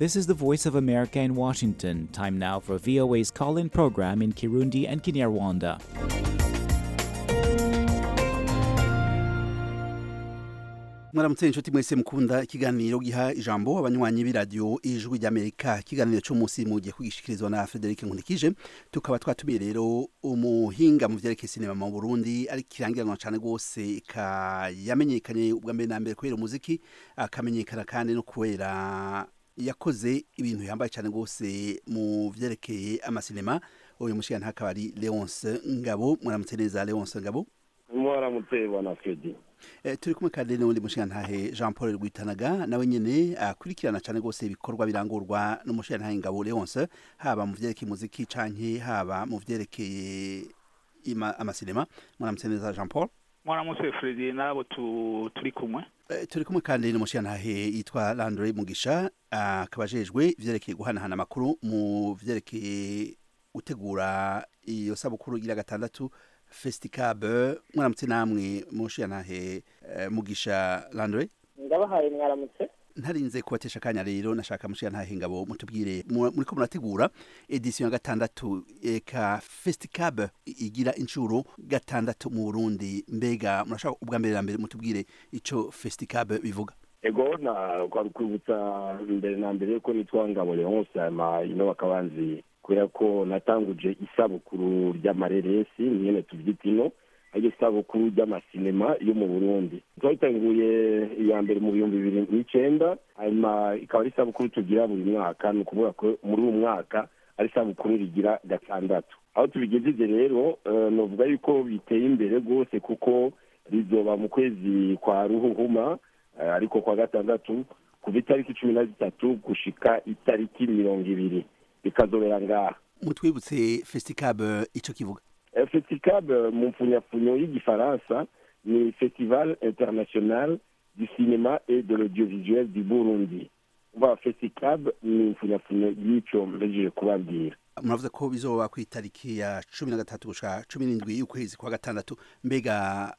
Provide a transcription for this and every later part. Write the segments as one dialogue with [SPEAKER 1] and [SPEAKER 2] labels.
[SPEAKER 1] This is the Voice of America in Washington. Time now for VOA's call in program in Kirundi and Kinyarwanda.
[SPEAKER 2] mwaramutse inshuti mwese mukunda ikiganiro giha ijambo abanywanyi b'iradiyo ijwi ry'amerika ikiganiro cy'umunsi mugiye kugishikirizwa na frederic nkunikije tukaba twatumiye rero umuhinga mu vyerekeye sinema mu burundi ari kirangiranwa cyane rwose yamenyekanye ubwa mbere na mbere kubera umuziki akamenyekana kandi no kubera yakoze ibintu yambaye cyane rwose mu vyerekeye amasinema uyu mushiga akaba ari leonce ngabo mwaramutse neza leonce ngabo
[SPEAKER 3] mwaramutse bwana fredi
[SPEAKER 2] Eh, turi kumwe kandi n'undi mushigantahe Jean Paul Rwitanaga nawe nyene akurikirana cyane rwose ibikorwa birangurwa n'umushigantahe Ngabo Leonce haba mu vyerekeye muziki canke haba mu vyerekeye ima- amasinema mwaramutse neza Jean Paul
[SPEAKER 4] mwaramutse fredi n'abo tu- turi kumwe
[SPEAKER 2] Eh, turi kumwe kandi n'umushigantahe yitwa Landry Mugisha akaba ajejwe ivyerekeye guhanahana amakuru mu vyerekeye gutegura iyo sabukuru igira gatandatu festicab mwaramutse namwe mushigantahe eh, Mugisha Landry
[SPEAKER 5] ndabahaye mwaramutse
[SPEAKER 2] ntarinze kubatesha akanya rero nashaka mushiga ntahe ngabo mutubwire mu- muriko murategura edition ya gatandatu eka festicab igira inshuro gatandatu mu Burundi mbega murashaka ubwa mbere na mbere mutubwire ico festicab bivuga
[SPEAKER 3] ego na kwari kwibutsa mbere na mbere ko nitwa ngabo leonce hama ino bakabanzi kubera ko natanguje isabukuru ry'amareresi nyene tuvyita ino aryo isabukuru ry'amasinema yo mu burundi twayitanguye iya mbere mu bihumbi bibiri n'icenda hanyuma ikaba ari isabukuru tugira buri mwaka ni ukuvuga ko muri uyu mwaka ari isabukuru rigira gatandatu aho tubigejeje rero eh, novuga yuko biteye imbere rwose kuko rizoba mu kwezi kwa ruhuhuma eh, ariko kwa gatandatu kuva itariki cumi na zitatu gushika itariki mirongo ibiri bikazobera ngaha
[SPEAKER 2] mutwibutse festicab ico kivuga
[SPEAKER 3] Eh, festicab eh, mu mpfunyapfunyo y'igifaransa ni festival international du cinéma et de l'audiovisuel du burundi uva festicab ni impfunyapfunyo y'ico mbejeje kubabwira
[SPEAKER 2] muravuze ko bizoba ku itariki ya cumi na gatatu gushika cumi n'indwi y'ukwezi kwa gatandatu mbega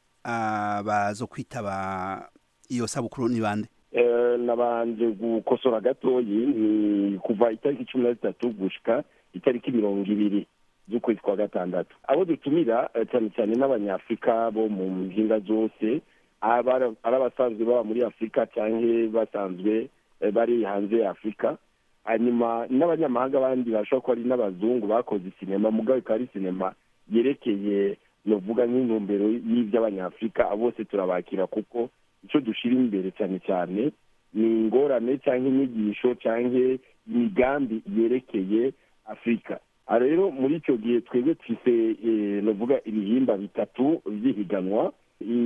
[SPEAKER 2] abazo kwitaba iyo sabukuru ni bande
[SPEAKER 3] Eh, nabanje gukosora gatoyi ni kuva itariki cumi na zitatu gushika itariki mirongo ibiri z'ukwezi kwa gatandatu abo dutumira eh, cyane cyane n'abanyafurika bo mu mpinga zose aba ari abasanzwe baba muri afurika cyangwa basanzwe eh, bari hanze ya afurika hanyuma n'abanyamahanga bandi bashobora kuba ari n'abazungu bakoze sinema mugabo ikaba ari sinema yerekeye novuga nk'intumbero y'iby'abanyafurika abo bose turabakira kuko icyo dushyira imbere cyane cyane ni ingorane cyangwa inyigisho cyangwa imigambi yerekeye afurika aha rero muri icyo gihe twebwe twise eh, novuga ibihimba bitatu by'ihiganwa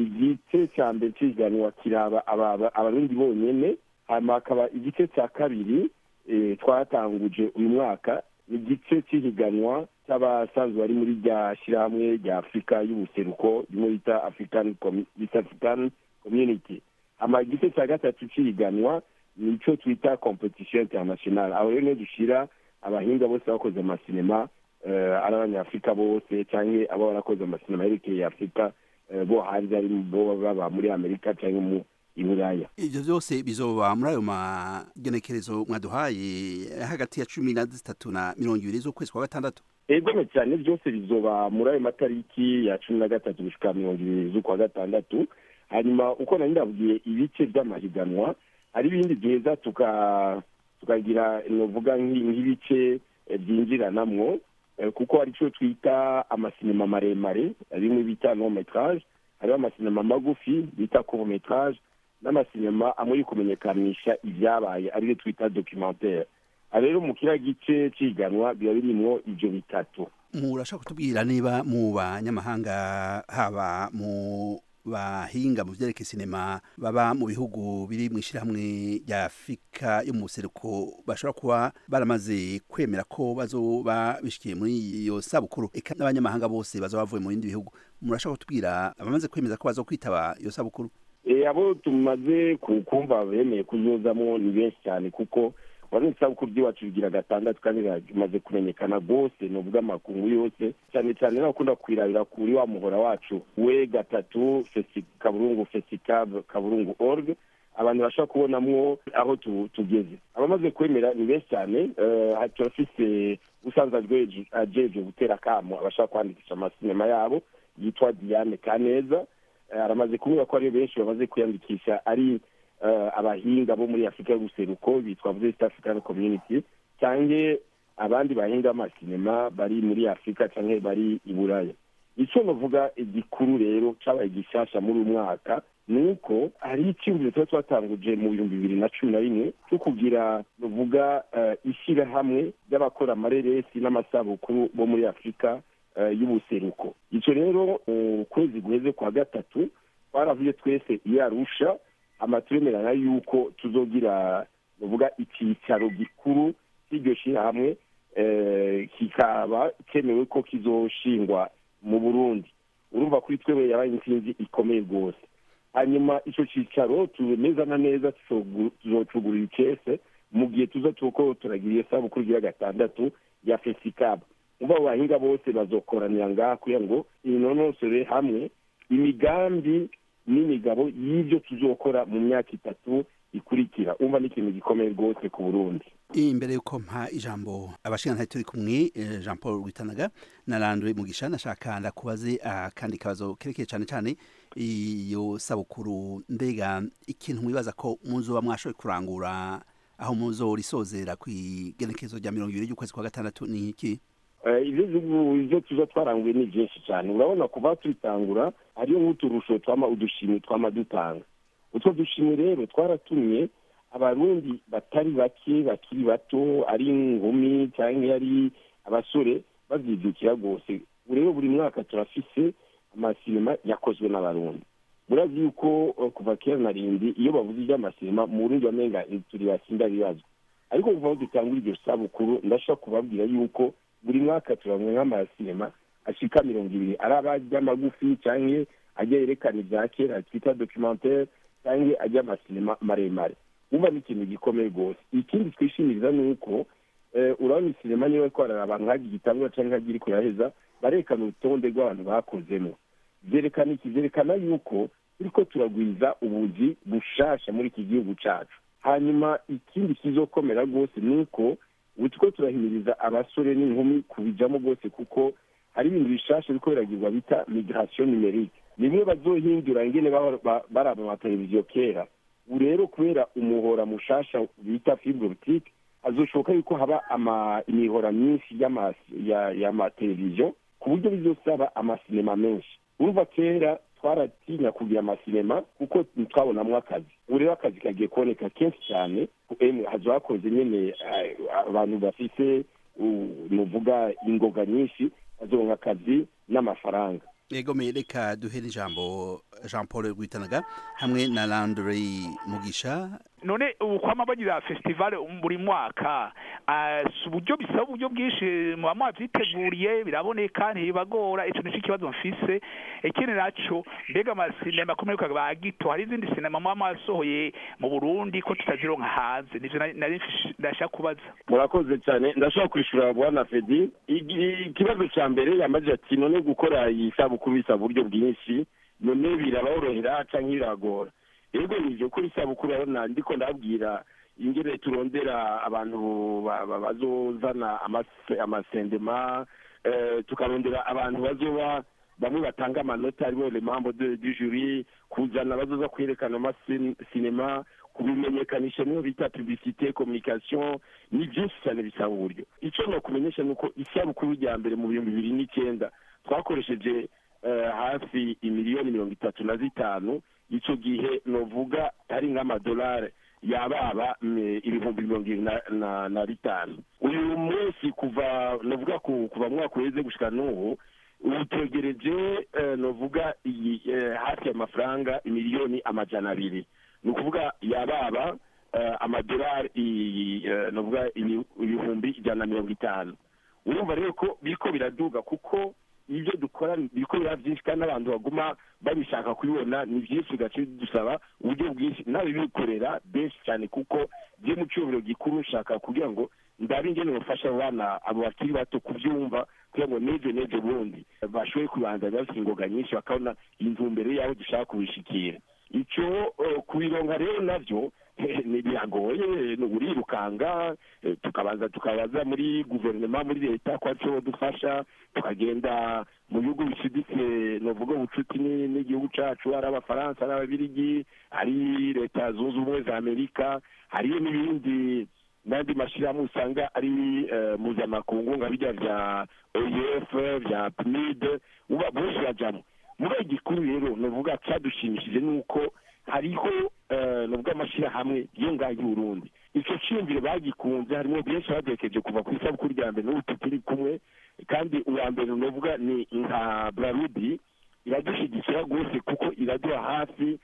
[SPEAKER 3] igice cya mbere cy'ihiganwa kiraba aba- aba- abarundi bonyene hanyuma hakaba igice cya kabiri eh, twatanguje uyu mwaka igice cy'ihiganwa cy'abasanzwe bari muri rya shyirahamwe rya afurika y'ubuseruko rimwe bita african Commu- East african community hama igice cya gatatu cy'ihiganwa nicyo twita competition international aho rero niho dushyira abahinga bose bakoze amasinema eh, ari abanyafurika bose cyangwa abo barakoze amasinema yerekeye afurika eh, bo hanze ari bo baba muri amerika cyangwa mu i buraya
[SPEAKER 2] ivyo vyose bizoba muri ayo magenekerezo mwaduhaye hagati ya cumi na zitatu na mirongo ibiri z'ukwezi kwa gatandatu
[SPEAKER 3] egome cyane byose bizoba muri ayo matariki ya cumi na gatatu gushika mirongo ibiri z'ukwa gatandatu hanyuma uko nari ndabwiye ibice by'amahiganwa hari ibindi duheza tuka tukagira novuga nk'i- nk'ibice eh, byinjiranamwo eh, kuko hari icyo twita amasinema maremare bimwe bita no metrage hariho amasinema magufi bita court metrage n'amasinema amwe yo kumenyekanisha ibyabaye ariyo twita documentaire aha rero mu kiriya gice cy'ihiganwa biba birimwo ibyo bitatu
[SPEAKER 2] murashaka kutubwira niba mu banyamahanga haba mu bahinga mu vyerekeye sinema baba mu bihugu biri mu ishyirahamwe rya afurika yo mu buseruko bashobora kuba baramaze kwemera ko bazoba bishikiye muri iyo sabukuru eka n'abanyamahanga bose bazoba bavuye mu bindi bihugu murashaka kutubwira abamaze kwemeza ko bazokwitaba iyo sabukuru
[SPEAKER 3] Eh, abo tumaze ku- kumva bemeye kuzuzamo ni benshi cyane kuko wari isabukuru ry'iwacu rigira gatandatu kandi rimaze kumenyekana rwose ni ubw'amakungu yose cyane cyane n'abakunda kwirabira kuri wa muhora wacu we gatatu fesi kaburungu fesicab kaburungu org abantu bashobora kubonamwo aho tugeze abamaze kwemera ni benshi cyane turafise usanzwe ajejwe gutera akamo abashaka kwandikisha amasinema yabo yitwa diane kaneza aramaze kuvuga ko ari benshi bamaze kwiyandikisha ari abahinga bo muri afurika y'ubuseruko bitwa east african community cyangwa abandi bahinga b'amasinema bari muri afurika cyangwa bari i buraya icyo navuga igikuru rero cyabaye gishasha muri uyu mwaka ni uko hari icyumviro tuba twatanguje mu bihumbi bibiri na cumi na rimwe cyo kugira ruvuga ishyirahamwe ry'abakora amareresi n'amasabukuru bo muri afurika y'ubuseruko icyo rero mu kwezi guheze kwa gatatu twaravuye twese iyo arusha amaturemerana y'uko tuzogira ruvuga icyicaro gikuru cy'iryo shyirahamwe kikaba cyemewe ko kizoshingwa mu burundi urumva kuri twebwe yabaye intsinzi ikomeye rwose hanyuma icyo cyicaro neza na neza tuzocugurira icese mu gihe tuza tuko turagira iyo sabukuru igira gatandatu ya fesikaba umva abo bahinga bose bazokoranira ngaha kugira ngo inonosore hamwe imigambi n'imigabo y'ibyo tuzokora mu myaka itatu ikurikira umva ni ikintu gikomeye rwose ku burundi
[SPEAKER 2] imbere y'uko mpa ijambo abashingantahe turi kumwe jean paul rwitanaga na randwe mugisha nashaka ndakubaze akandi kabazo kerekeye cyane cyane iyo sabukuru mbega ikintu mwibaza ko muzoba mwashoboye kurangura aho muzorisozera ku igenekerezo rya mirongo ibiri ry'ukwezi kwa gatandatu ni iki
[SPEAKER 3] ibyo tuza twaranguye ni byinshi cyane urabona kuva tubitangura hariyo nk'uturusho twama udushimwe twama dutanga utwo dushimwe rero twaratumye abarundi batari bake bakiri bato ari inkumi cyangwa ari abasore babyidukira rwose rero buri mwaka turafise amasinema yakozwe n'abarundi murazi yuko kuva kera na rindi iyo bavuze iby'amasinema mu burundi bamenga turi basinda bibazwa ariko kuva aho dutangura iryo sabukuru ndashobora kubabwira yuko buri mwaka turabona nk'amasinema ashika mirongo ibiri ari abajya magufi cyangwa ajya yerekana ibya kera twita documentaire cyangwa ajya amasinema maremare wumva ni ikintu gikomeye rwose ikindi twishimiriza ni uko urabona isinema niba twarara abantu nk'agiye igitangura cyangwa nk'agiye iri kuraheza barekana urutonde rw'abantu bakozemo byerekana iki byerekana yuko turiko turagwiza ubuzi bushasha muri iki gihugu cyacu hanyuma ikindi kizokomera rwose ni uko ubu turiko turahimiriza abasore n'inkumi kubijamo rwose kuko hari ibintu bishasha biriko biragirwa bita migration numerique nimwe bazohindura ingene baraba amateleviziyo kera ubu rero kubera umuhora mushasha bita fibre optique hazoshoboka yuko haba imihora myinshi y'amateleviziyo ku buryo bizosaba amasinema menshi urumva kera twaratinya kugira amasinema kuko ntitwabonamo akazi ubu rero akazi kagiye kuboneka kenshi cyane hazo hakoze nyine abantu bafite nuvuga ingoga nyinshi bazoronka akazi n'amafaranga
[SPEAKER 2] yego reka duhere ijambo jean paul rwitanaga hamwe na landry mugisha
[SPEAKER 4] none ubu kwama bagira festival buri mwaka si uburyo bisaba uburyo bwinshi muba mwabyiteguriye biraboneka ntibibagora icyo nicyo kibazo mfise ikindi naco mbega amasinema akomeye ba gito hari izindi sinema muba mwasohoye mu burundi ko tutazironka hanze nivyo nari ndashaka kubaza
[SPEAKER 3] murakoze cyane ndashobora kwishura bwana fedi ikibazo ca mbere yamaze ati none gukora iyi sabukuru bisaba uburyo bwinshi none biraborohera canke biragora ego nivyo kuri sabukuru urabona ndiko ndabwira ingene turondera abantu bazozana amasendema tukarondera abantu bazoba bamwe batanga amanota aribo le membre du jury kuzana bazoza kwerekana amasinema kubimenyekanisha niyo bita publicité communication ni byinshi cyane bisaba uburyo icyo nokumenyesha ni uko isabukuru rya mbere mu bihumbi bibiri n'icyenda twakoresheje hafi imiliyoni mirongo itatu na zitanu icyo gihe novuga ari nk'amadolari yababa ibihumbi mirongo irindwi na bitanu uyu munsi kuva novuga kuva mwaka uheze gushika n'ubu ubu twegereje novuga iyi hafi y'amafaranga miliyoni amajana abiri ni ukuvuga yababa amadolari novuga ibihumbi ijana na mirongo itanu urumva rero ko biriko biraduga kuko ibyo dukora biriko biraba byinshi kandi n'abantu baguma babishaka kubibona ni byinshi bigaca bidusaba uburyo bwinshi nawe bikorera benshi cyane kuko byo mu cyubahiro gikuru nshaka kugira ngo ndabe ingene bafasha abana abo bakiri bato kubyumva kugira ngo n'ejo n'ejo bundi bashoboye kubanza bafite ingoga nyinshi bakabona intumbero y'aho dushaka kubishikira icyo kubironka rero nabyo biragoye urirukanga tukabanza tukabaza muri guverinoma muri leta ko aricyo dufasha tukagenda mu bihugu bicuditse ni uvuga ubucuti n'igihugu cyacu ari abafaransa ari ababirigi ari leta zunze ubumwe za amerika hariyo n'ibindi n'andi mashyirahamwe usanga ari mpuzamakungu nka bijya bya oef bya pmid bose bajyamo muri iki gikuru rero ni uvuga cyadushimishije ni uko hariho nubwo amashyirahamwe yo ngaho y'uburundi icyo cyiyumviro bagikunze harimo byinshi bagerekeje kuva ku isabukuru rya mbere n'ubu turi kumwe kandi uwa mbere nuvuga ni nka brarudi iradushyigikira rwose kuko iraduha hafi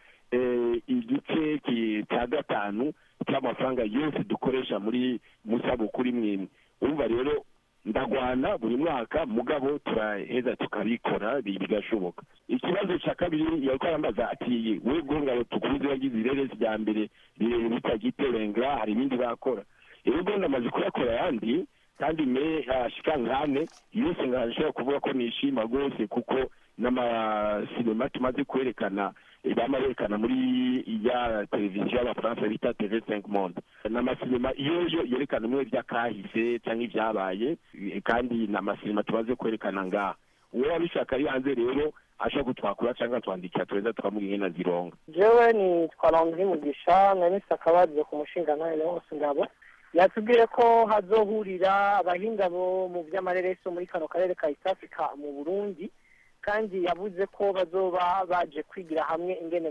[SPEAKER 3] igice cya gatanu cy'amafaranga yose dukoresha muri musabukuru imwe imwe urumva rero ndagwana buri mwaka mugabo turaheza tukabikora bigashoboka ikibazo cya kabiri yariko arambaza ati we ngabo tukuze wagize ireresi rya mbere rirerire bitagiterenga hari ibindi bakora rero ndamaze kuyakora ayandi kandi me ashika nkane yose ngashobora kuvuga ko nishima rwose kuko n'amasinema tumaze kwerekana bama berekana muri ya televiziyo y'abafaransa bita tv cinq monde ni amasinema iyo yerekana bimwe by'akahise cyangwa ibyabaye kandi ni amasinema tumaze kwerekana ngaha uwo wabishaka ari hanze rero ashobora kutwakura cyangwa twandikira tuweza tukamuha na zironga
[SPEAKER 5] jewe ni twarondri mugisha nanise akabazo ku mushinga nawe wose ngabo yatubwiye ko hazohurira abahinga bo mu by'amareresi muri kano karere ka east africa mu burundi kandi yavuze ko bazoba baje kwigira hamwe ingene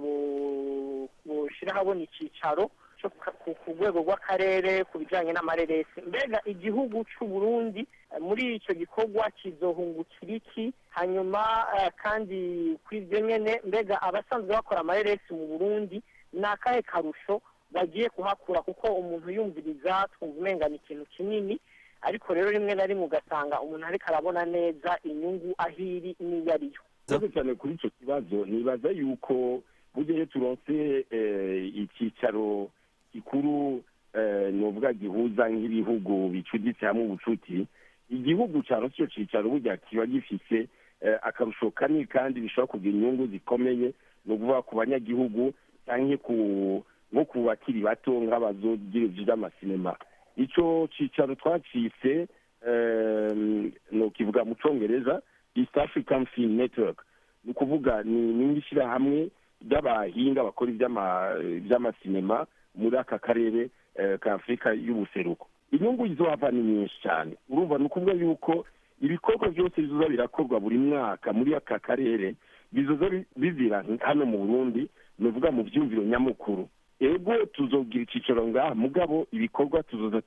[SPEAKER 5] bushyira habona icyicaro ku rwego rw'akarere ku bijyanye n'amareresi mbega igihugu cy'u Burundi muri icyo gikorwa kizohungukira iki hanyuma kandi kuri ibyo nyine mbega abasanzwe bakora amareresi mu burundi ni akahe karusho bagiye kuhakura kuko umuntu yumviriza twumva umenga ni ikintu kinini ariko rero rimwe na rimwe ugasanga umuntu ariko arabona neza inyungu aho iri n'iyo ariyo
[SPEAKER 3] cyane cyane kuri icyo kibazo nibaza yuko burya turonse icyicaro gikuru ni uvuga gihuza nk'ibihugu bicuditse hamwe ubucuti igihugu cyaronse icyo cyicaro burya kiba gifise akarusho kanini kandi bishobora kugira inyungu zikomeye ni ukuvuga ku banyagihugu cyangwa nko ku bakiri bato nk'abazogira by'amasinema icyo cyicaro twacitse ni ukivuga mu cyongereza east african film network ni ukuvuga ni ishyirahamwe ry'abahinga bakora iby'amasinema muri aka karere ka afurika y'ubuseruko inyungu izohava ni nyinshi cyane urumva ni ukuvuga yuko ibikorwa byose bizoza birakorwa buri mwaka muri aka karere bizoza bizira hano mu burundi ni uvuga mu byumviro nyamukuru ego tuzogira icyicaro ngaha mugabo ibikorwa tuzoza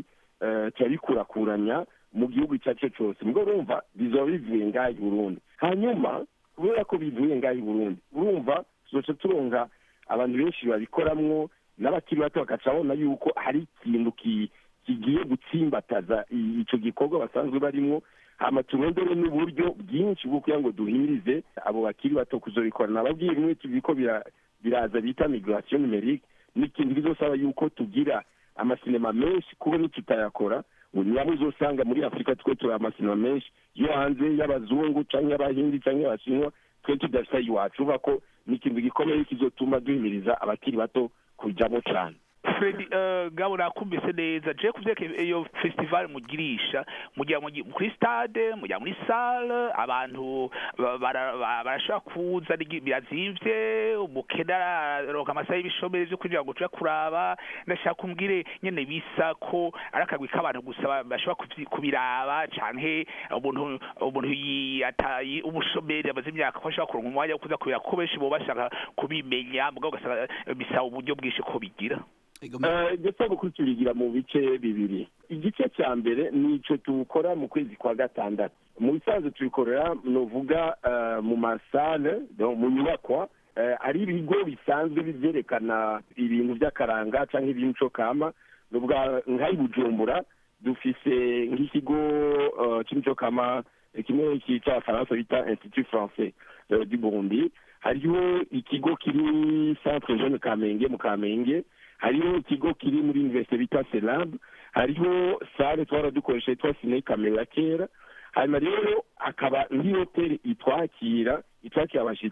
[SPEAKER 3] turabikurakuranya mu gihugu icyo ari cyo cyose mugabo urumva bizoba bivuye ngaha i burundi hanyuma kubera ko bivuye ngaha i burundi urumva tuzoca turonga abantu benshi babikoramwo n'abakiri bato bagaca babona yuko hari ikintu kigiye gutsimbataza icyo gikorwa basanzwe barimo hama turondere n'uburyo bwinshi bwo kugira ngo duhimirize abo bakiri bato kuzobikora nababwiye bimwe tubiko biraza bita migration numerique n'ikintu bizosaba yuko tugira amasinema menshi kuko nitutayakora nabo uzosanga muri afurika twe turi amasinema menshi yo hanze y'abazungu cyangwa y'abahindi cyangwa y'abashinwa twe tudafite iwacu uva ko ni ikintu gikomeye kizotuma duhimiriza abakiri bato kujyamo cyane
[SPEAKER 4] Fred gabo nakumvise neza je kuvyeke iyo festival mugirisha mujya kuri stade mujya muri salle abantu barashobora kuza birazimvye umukene araronka amasaha y'ibishomeri vyo kugira ngo tuje kuraba ndashaka kumbwire nyene bisa ko ari akagwi k'abantu gusa bashobora kubiraba canke umuntu umuntu yataye umushomeri amaze imyaka ko ashobora kuronka umwanya wo kuza kubira kuko benshi bo bashaka kubimenya mugabo ugasanga bisaba uburyo bwinshi ko bigira
[SPEAKER 3] ndetse kuri tubigira mu bice bibiri igice cya mbere ni icyo tuwukora mu kwezi kwa gatandatu mu bisanzwe tubikorera ni uvuga mu masale mu nyubakwa ari ibigo bisanzwe byerekana ibintu by'akaranga cyangwa iby'imico kama ni uvuga nk'ayi bujumbura dufise nk'ikigo cy'imico kama kimwe cy'abafaransa bita institut français du burundi hariho ikigo kiri centre jeune kamenge mu kamenge hariho ikigo kiri muri universite bita selab hariho sale twara dukoresha yitwa sine kamera kera hanyuma rero akaba nk'ihoteli itwakira itwakira abashyitsi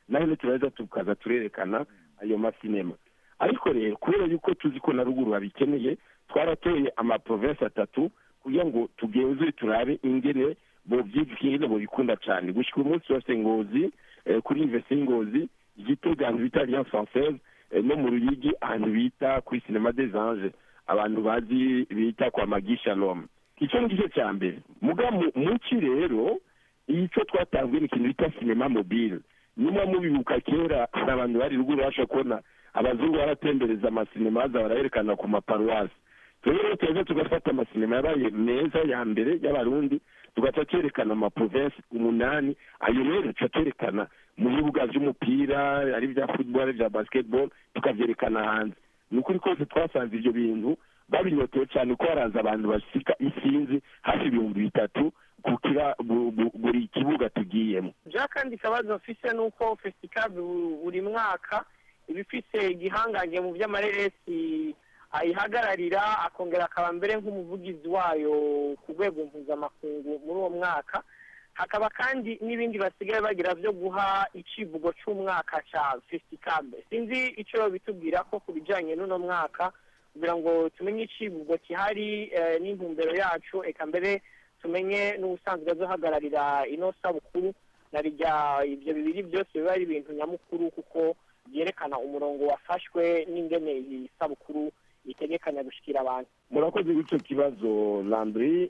[SPEAKER 3] naho turaheza tukaza turerekana ayo masinema ariko rero kubera yuko tuzi ko na ruguru babikeneye twaratoye amaprovensi atatu kugira ngo tugenzure turabe ingene bovyigire bobikunda cyane gushika umunsi wose ngozi kuri universite y'ingozi igitega ahantu bita alliance française no mu ruyigi ahantu bita kuri cinema des anges abantu bazi bita kwa magi shalom icyo ni cyo cya mbere muga muki rero icyo twatanzwe ni ikintu bita cinema mobile niba mubibuka kera hari abantu bari ruguru basha kubona abazungu baratembereza amasinema baza barayerekana ku maparuwasi rero tuza tugafata amasinema yabaye meza ya mbere y'abarundi tugaca twerekana amaprovensi umunani ayo rero tuca twerekana mu bibuga by'umupira ari bya football ari bya basketball tukabyerekana hanze ni ukuri kose twasanze ibyo bintu babinyotewe cyane ko haraza abantu basika isinzi hafi ibihumbi bitatu kukira buri kibuga tugiyemo
[SPEAKER 5] ja kandi ikibazo mfise ni uko fesitikazi buri mwaka iba ifise igihangange mu by'amareresi ayihagararira akongera akaba mbere nk'umuvugizi wayo ku rwego mpuzamakungu muri uwo mwaka hakaba kandi n'ibindi basigaye bagira byo guha icivugo cy'umwaka cya fesitikabe sinzi icyo bitubwira ko ku bijyanye n'uno mwaka kugira ngo tumenye icivugo gihari n'intumbero yacu eka mbere tumenye n'ubusanzwe azohagararira ino sabukuru na rya ibyo bibiri byose biba ari ibintu nyamukuru kuko byerekana umurongo wafashwe n'ingene iyi sabukuru itegekanya gushyikira abantu
[SPEAKER 3] murakoze w'icyo kibazo landry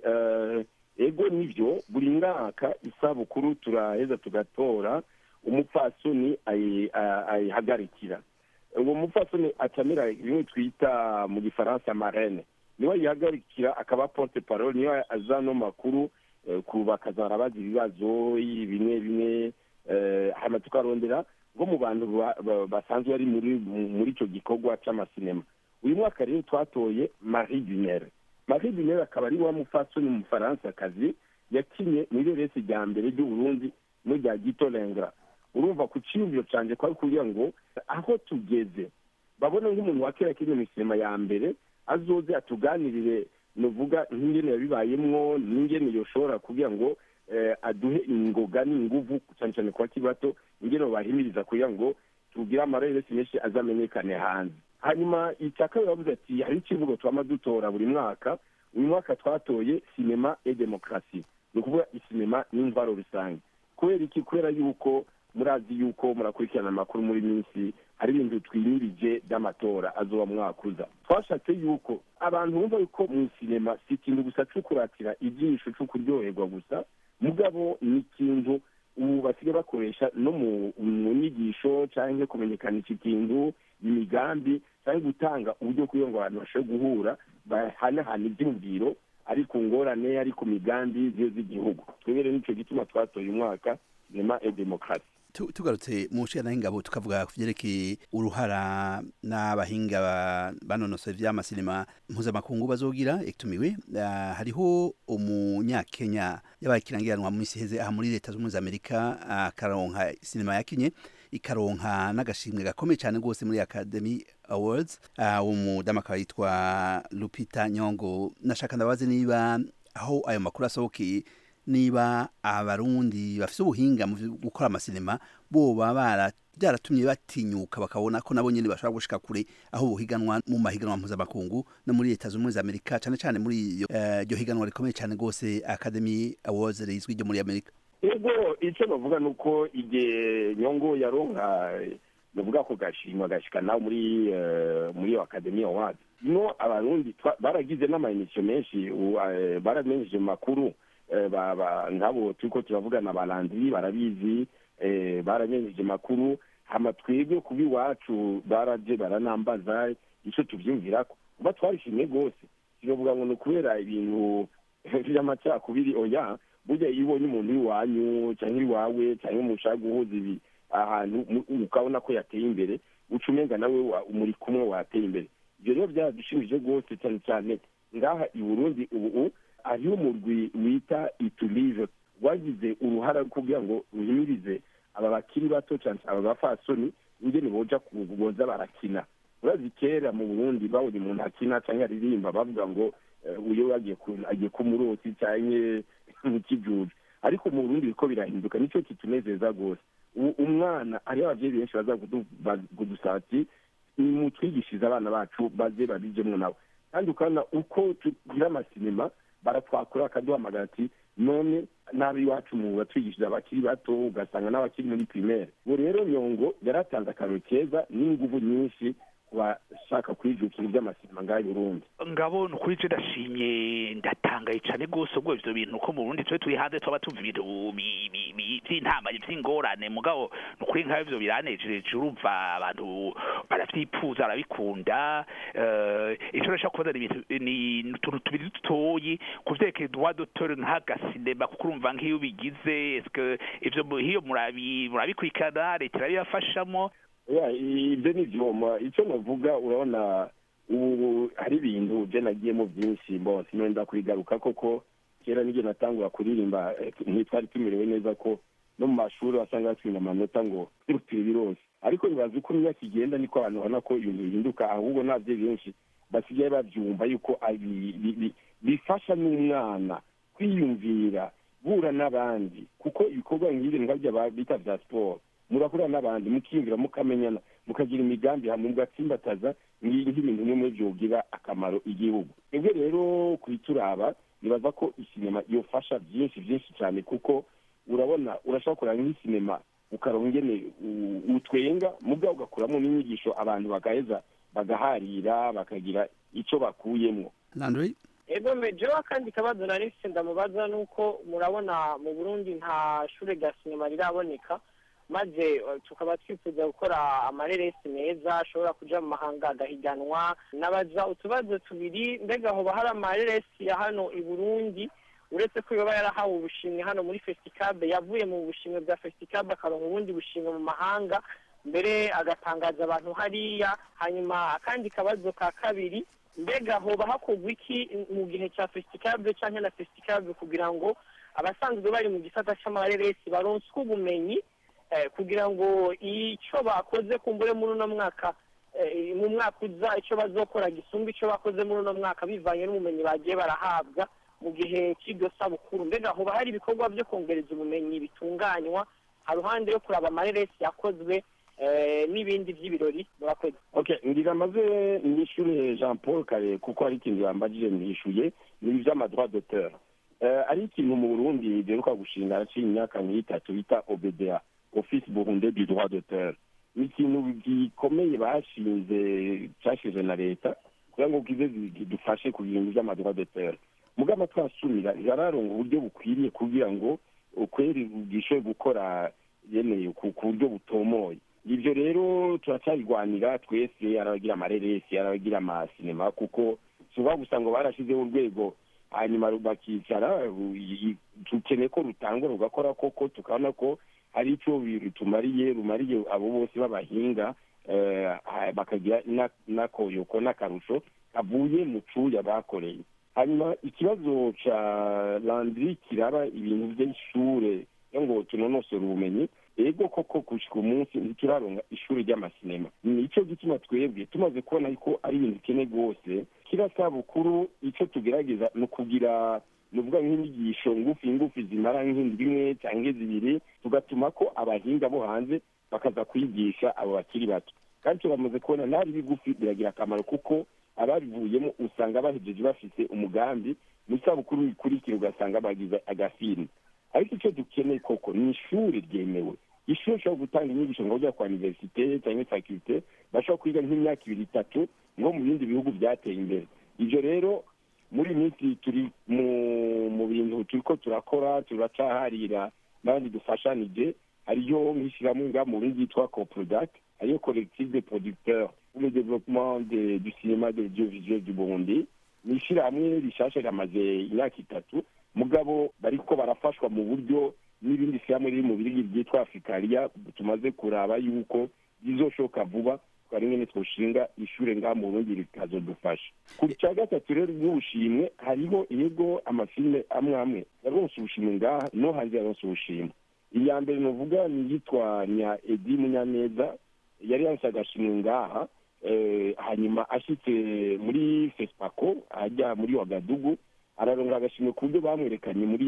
[SPEAKER 3] ego nibyo buri mwaka isabukuru turaheza tugatora umupfasoni ayihagarikira uwo mupfasoni acamira bimwe twita mu gifaransa marene niwe ayihagarikira akaba porte parole niwe azano makuru bakazara bazi ibibazo bimwe bimwe hanyuma tukarondera nko mu bantu basanzwe bari muri icyo gikorwa cy'amasinema uyu mwaka rero twatoye marie dunere marie dunere akaba ari wa mupfasoni umufaransa-kazi yakinye muri resi rya mbere ry'uburundi n'irya gito rengra urumva ku cyiyumviro cyanjye kwari kugira ngo aho tugeze babone nk'umuntu wa kera kinye mu sinema ya mbere azoze atuganirire nuvuga nk'ingene yabibayemwo n'ingene yoshobora kugira ngo aduhe ingoga n'inguvu cyane cyane ku bakiri bato ingene bahimiriza kugira ngo tugire amareresi menshi azamenyekane hanze hanyuma icya kabiri bavuze ati hari ikivugo twama dutora buri mwaka uyu mwaka twatoye sinema e demokarasi ni ukuvuga isinema n'imvaro rusange kubera iki kubera yuko murazi yuko murakurikirana amakuru muri minsi hari ibintu twimirije by'amatora azoba mwaka uza twashatse yuko abantu bumva yuko mu sinema si ikintu gusa cyo kuratira ijisho cyo kuryoherwa gusa mugabo ni ikintu ubu basigaye bakoresha no mu nyigisho cyangwa kumenyekanisha ikintu imigambi cyangwa gutanga uburyo kugira ngo abantu bashobore guhura bahanahana ibyumviro ari ku ngorane ari ku migambi z'igihugu twebere nicyo gituma twatoye umwaka sinema e demokarasi
[SPEAKER 2] tugarutse mu nshingano y'ingabo tukavuga ku byerekeye uruhara n'abahinga banonosoye by'amasinema mpuzamakungu bazogira etumiwe hariho umunyakenya yabaye ikirangiranwa mu minsi iheze aha muri leta zunze ubumwe za amerika akaronka sinema yakinye ikaronka n'agashimwe gakomeye cyane rwose muri academy awards uwo mudamu akaba yitwa lupita nyongo nashaka ndabaze niba aho ayo makuru asohokeye niba abarundi bafite ubuhinga mu gukora amasinema boba byaratumye batinyuka bakabona ko nabo nyine bashobora gushika kure aho buhiganwa mu mahiganwa mpuzamakungu no muri leta zunze ubumwe za amerika cyane cyane muri iryo higanwa rikomeye cyane rwose academy awards rizwi ryo muri amerika
[SPEAKER 3] ego icyo bavuga ni uko igihe nyongo yaronka bavuga ko gashimwa gashika nawe muri muri iyo academy awards no abarundi baragize n'amaemisiyo menshi baramenyeje mu makuru nk'abo turiko turavugana balandiri barabizi baramenyeje makuru hama twebwe kuba iwacu baraje baranambaza icyo tuvyumvirako kuba twarishimye rwose sinovuga ngo ni ukubera ibintu vy'amacakubiri oya burya iyo ubonye umuntu w'iwanyu cyangwa iwawe cyangwa mushaka guhuza ibi ahantu ukabona ko yateye imbere uca umenga nawe muri kumwe wateye imbere ibyo rero byaradushimije rwose cyane cyane ngaha i burundi ubu hariho umurwi wita iturive wagize uruhara kugira ngo ruhimirize aba bakiri bato cyane aba bafasoni ingene boja boza barakina urazi kera mu burundi babonye umuntu akina cyangwa aririmba bavuga ngo uyo agiye ku murosi cyangwa mu kijuju ariko mu burundi biriko birahinduka nicyo kitunezeza rwose umwana hariho ababyeyi benshi baza kudusaba ati nimutwigishirize abana bacu baze babijemo nabo kandi ukabona uko tugira amasinema baratwakura bakaduhamagara ati none nabi iwacu mu batwigishije abakiri bato ugasanga n'abakiri muri pirimeri ubu rero nyongo yaratanze akantu keza n'ingufu nyinshi bashaka kwijukira iby'amasinema ngaho i burundi
[SPEAKER 4] ngabo ni ukuri je ndashimye ndatangaye cyane rwose ubwo ivyo bintu ko mu burundi twe turi hanze twaba tuva ibintu vy'intama vy'ingorane mugabo ni ukuri nk'aho ivyo biranejereje urumva abantu baravyifuza barabikunda ico nashaka kubaza ni utuntu tubiri dutoyi ku vyerekeye droit d'auteur nk'agasinema kuko urumva nk'iyo ubigize eske ivyo hiyo murabikurikirana leta irabibafashamo
[SPEAKER 3] ibyo ni ibyuma icyo navuga urabona ubu hari ibintu byo nagiyemo byinshi mbose nenda kubigaruka koko kera n'igihe natangura kuririmba ntitwari tumerewe neza ko no mu mashuri wasanga batsinda amanota ngo turi birose ariko nibaza uko imyaka igenda niko abantu babona ko ibintu bihinduka ahubwo n'ababyeyi benshi basigaye babyumva yuko bifasha n'umwana kwiyumvira guhura n'abandi kuko ibikorwa nk'ibi ngabyo bita bya siporo murahura n'abandi mukiyumvira mukamenyana mukagira imigambi hamwe mugatsimbataza nk'ibintu bimwe byogira akamaro igihugu twebwe rero kubituraba nibaza ko isinema yofasha byinshi byinshi cyane kuko urabona urashobora kureba nk'isinema ukaronka ingene utwenga mugabo ugakuramo n'inyigisho abantu bagaheza bagaharira bakagira icyo bakuyemo
[SPEAKER 5] ego mejeho akandi kabazo nari mfite ndamubaza nuko murabona mu burundi nta shure rya sinema riraboneka maze tukaba twifuza gukora amareresi meza ashobora kuja mu mahanga agahiganwa nabaza utubazo tubiri mbega hoba hari amareresi ya hano i burundi uretse ko yoba yarahawe ubushimwe hano muri fesitikabe yavuye mu bushimwe bwa fesitikabe akaronka ubundi bushimwe mu mahanga mbere agatangaza abantu hariya hanyuma akandi kabazo ka kabiri mbega hoba hakorwa iki mu gihe cya fesitikabe cyangwa na fesitikabe kugira ngo abasanzwe bari mu gisata c'amareresi baronswe ubumenyi kugira ngo icyo bakoze kumbure muri uno mwaka mu mwaka uza icyo bazokora gisumba icyo bakoze muri uno mwaka bivanye n'ubumenyi bagiye barahabwa mu gihe cy'iryo sabukuru mbega hoba hari ibikorwa byo kongereza ubumenyi bitunganywa haruhande yo kuraba amareresi yakozwe n'ibindi by'ibirori murakoze
[SPEAKER 3] ngira amaze nishyure jean paul kare kuko hari ikintu yambajije nishyuye ni iby'amadroit d'auteur ari ikintu mu burundi giheruka gushinga araciye imyaka nk'itatu bita obda office burunde du droit d'auteur ni ikintu gikomeye bashinze cyashinzwe na leta kugira ngo kize gidufashe ku bintu by'amadroit d'auteur mugama twasumira ntibararonga uburyo bukwiriye kugira ngo ukweri bwishoboye gukora yeneye ku buryo butomoye ibyo rero turacyabigwanira twese arabagira amareresi arabagira amasinema kuko suba gusa ngo barashyizeho urwego hanyuma bakicara dukeneye ko rutangwa rugakora koko tukabona ko hari icyo rutumariye rumariye abo bose b'abahinga bakagira n'akoyoko n'akarusho kavuye mu cuya bakoreye hanyuma ikibazo cya landiri kiraba ibintu by'ishure ngo tunonosore ubumenyi ego koko gushyika umunsi ntituraronga ishuri ry'amasinema nicyo gituma twebwe tumaze kubona ko ari ibintu bikene rwose kiriya sabukuru icyo tugerageza ni ukugira ni ukuvuga nk'inyigisho ngufi ngufi zimara nk'indwi imwe cyangwa zibiri tugatuma ko abahinga bo hanze bakaza kwigisha abo bakiri bato kandi turamaze kubona n'ari bigufi biragira akamaro kuko ababivuyemo usanga bahejeje bafite umugambi mu isabukuru ikurikira ugasanga bagize agafilme ariko icyo dukeneye koko ni ishuri ryemewe ishuri rishobora gutanga inyigisho ngo bajya kwa iniverisite cyangwa fakirite bashobora kwiga nk'imyaka ibiri itatu ngo mu bindi bihugu byateye imbere ibyo rero muri iyi minsi turi mu bintu turi ko turakora turacaharira n'abandi dufashanije hariyo nk'ishyirahamwe nga mu bindi yitwa coprodac hariyo collective de producteurs pour le développement du cinéma de l'audiovisuel du burundi ni ishyirahamwe rishasha ramaze imyaka itatu mugabo bariko barafashwa mu buryo n'ibindi shyirahamwe riri mu birigi ryitwa afurikariya tumaze kuraba yuko bizoshoka vuba twari nyine twoshinga ishure ngaha mu burundi rikazodufasha ku cya gatatu rero n'ubushimwe hariho yego amafilme amwe amwe yaronse ubushimwe ngaha no hanze yaronse ubushimwe iya mbere novuga ni yitwa nya edi munyaneza yari yaronse agashimwe ngaha hanyuma ashyitse muri fesipako ajya muri wagadugu araronga agashimwe ku buryo bamwerekanye muri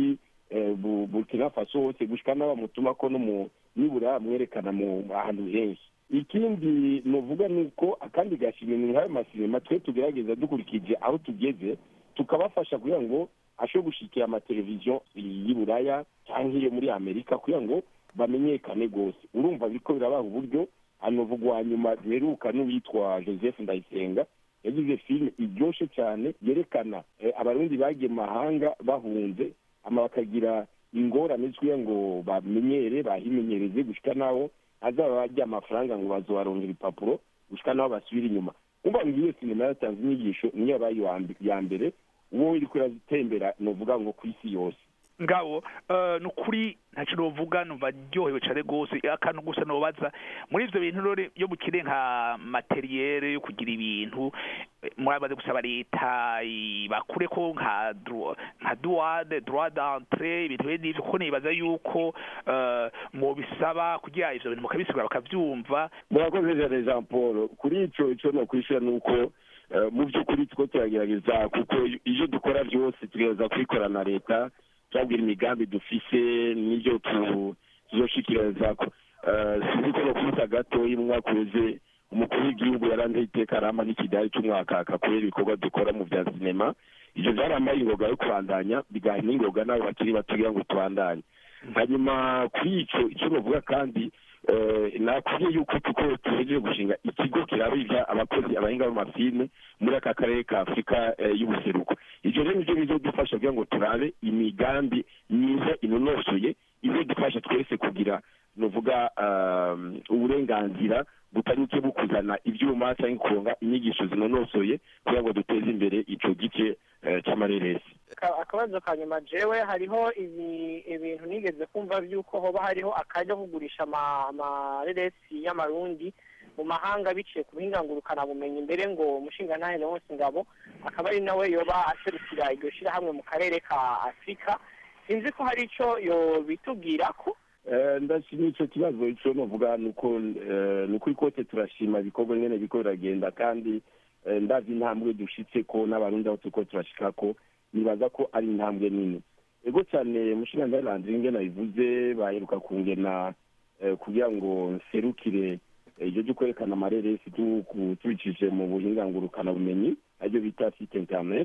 [SPEAKER 3] eh, Bu- burkina faso hose gushika n'abamutuma ko no mu nibura mwerekana mu ahantu henshi ikindi novuga ni uko akandi gashimwe ni nk'ayo masinema twe tugerageza dukurikije aho tugeze tukabafasha kugira ngo ashobore gushikira amateleviziyo y'i buraya cyangwa iyo muri amerika kugira ngo bamenyekane rwose urumva biriko birabaha uburyo hanovuga uwa nyuma duheruka n'uwitwa joseph ndayisenga yagize filime iryoshe cyane yerekana eh, abarundi bagiye mu mahanga bahunze ama bakagira ingorane kugira ngo bamenyere bahimenyereze gushika naho azaba bajya amafaranga ngo bazobarongera ibipapuro gushika naho basubira inyuma umva ngo iyo sinema yatanze inyigisho niyo yabaye iya mbe- iya mbere uwo iriko iratembera novuga ngo ku isi yose
[SPEAKER 4] ngabo eh, ni ukuri ntacyo novuga numva ryohewe cyane rwose akantu gusa nobaza muri ivyo bintu rero iyo mukire nka materiyere yo kugira ibintu eh, murabaze gusaba leta bakure ko nka dro- nka douane droit d'entrée ibintu bene ivyo kuko nibaza yuko eh, mubisaba kugira ivyo bintu mukabisigura bakavyumva
[SPEAKER 3] murakoze cyane jean paul kuri ico ico nokwishura ni uko eh, mu by'ukuri two turagerageza kuko ivyo dukora byose tugerageza kubikora na leta turabwira imigambi dufise n'ibyo tu- tuzoshikiririzako Eh, sinzi ko nokubita gatoyi mu mwaka uheze umukuru w'igihugu yaranze iteka arama n'ikidari c'umwaka kubera ibikorwa dukora mu vya sinema ivyo vyarampaye ingoga yo kubandanya bigaha n'ingoga n'abo bakiri bato kugira ngo tubandanye hanyuma kuri ico ico novuga kandi eh, nakubwiye yuko tuko tuhejeje gushinga ikigo kirabivya abakozi abahinga b'amafilme muri aka karere ka afurika eh, y'ubuseruko ivyo rero nivyo bizodufasha kugira ngo turabe imigambi myiza inonosoye izodufasha twese kugira novuga um, uburenganzira butanyuke bukuzana ivyuma canke kuronga inyigisho zinonosoye kugira ngo duteze imbere ico gice eh, c'amareresi
[SPEAKER 5] Ka- akabazo ka nyuma jewe hariho ibi- ibintu nigeze kumva by'uko hoba hariho akaryo ko kugurisha ama- amareresi y'amarundi mu mahanga biciye ku buhingangurukana bumenyi mbere ngo umushingantahe Leonce Ngabo akaba ari nawe yoba aserukira iryo shirahamwe mu karere ka afurika sinzi ko hari ico yobitubwira ko
[SPEAKER 3] Eh, ndashima ico kibazo ico novuga nuko eh, nuko ikote turashima ibikorwa nyene biriko biragenda kandi eh, ndazi intambwe dushitse ko n'abarundi aho turiko turashikako nibaza ko ari intambwe nini ego cyane mushingantahe landri nge nabivuze baheruka kungena eh, kugira ngo nserukire eh, ibyo byo kwerekana amareresi tu- ku- tubicishije mu buhingangurukana bumenyi aribyo bita site internet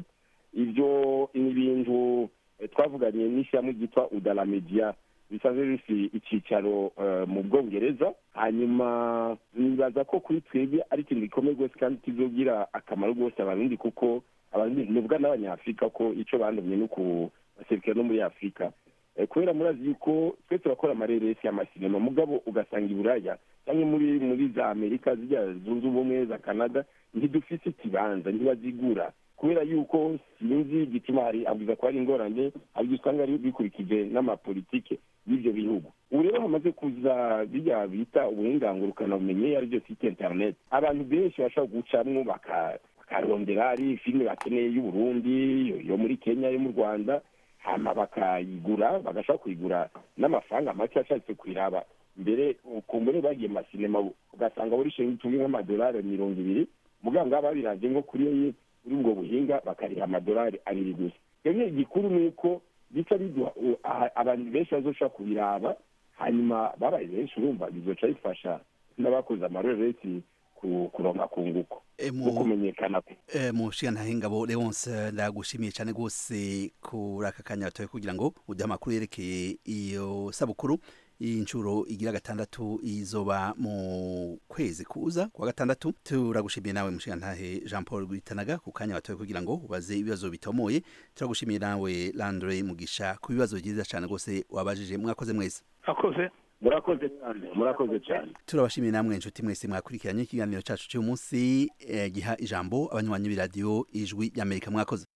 [SPEAKER 3] ivyo ni ibintu eh, twavuganye n'ishyirahamwe ryitwa udala media bisanzwe bifite icyicaro eh, mu bwongereza hanyuma nibaza ko kuri twebwe ari ikintu gikomeye rwose kandi kizogira akamaro rwose abarundi kuko abarundi nivuga n'abanyafurika ko ico bandumye no kubaserukira no muri afurika Eh, kubera murazi yuko twe turakora amareresi y'amasinema mugabo ugasanga i buraya cyangwa muri muri za amerika zijya zunze ubumwe za canada ntidufise ikibanza ntibazigura kubera yuko sinzi igituma hari abwiza ko hari ingorane abwiza usanga ari bikurikije n'amapolitike y'ibyo bihugu ubu rero hamaze kuza bijya bita ubuhingangurukana bumenye ari byo site internet abantu benshi bashobora gucamwo baka- bakarondera ari filime bakeneye y'uburundi yo- yo muri kenya yo mu rwanda hama bakayigura bagashobora kuyigura n'amafaranga make ashatse kuyiraba mbere ukumbure bagiye mu masinema ugasanga buri shinga itumwe nk'amadolari mirongo ibiri muganga babiranje nko kuri kuri ubwo buhinga bakariha amadolari abiri gusa rero igikuru ni uko bica biduha u- aha- abantu benshi bazoshobora kubiraba hanyuma babaye benshi urumva bizoca bifasha n'abakoze amaroresi ku- kuronka kunguko
[SPEAKER 2] Eh,
[SPEAKER 3] no
[SPEAKER 2] mu
[SPEAKER 3] kumenyekana kwe
[SPEAKER 2] eh, mu nshingantahe ngabo Leonce ndagushimiye cyane rwose kuri aka kanya batoye kugira ngo uduhe amakuru yerekeye iyo sabukuru inshuro igira gatandatu izoba mu kwezi kuza kwa gatandatu turagushimiye nawe mushingantahe Jean Paul Gwitanaga ku kanya batoye kugira ngo ubaze ibibazo bitomoye turagushimiye nawe Landre Mugisha ku bibazo byiza cyane rwose wabajije mwakoze mwese
[SPEAKER 4] akoze
[SPEAKER 3] murakoze cyane murakoze cyane
[SPEAKER 2] turabashimiye namwe inshuti mwese mwakurikiranye ikiganiro cyacu cy'uyu munsi eh, giha ijambo abanywanyi b'iradiyo ijwi y'amerika mwakoze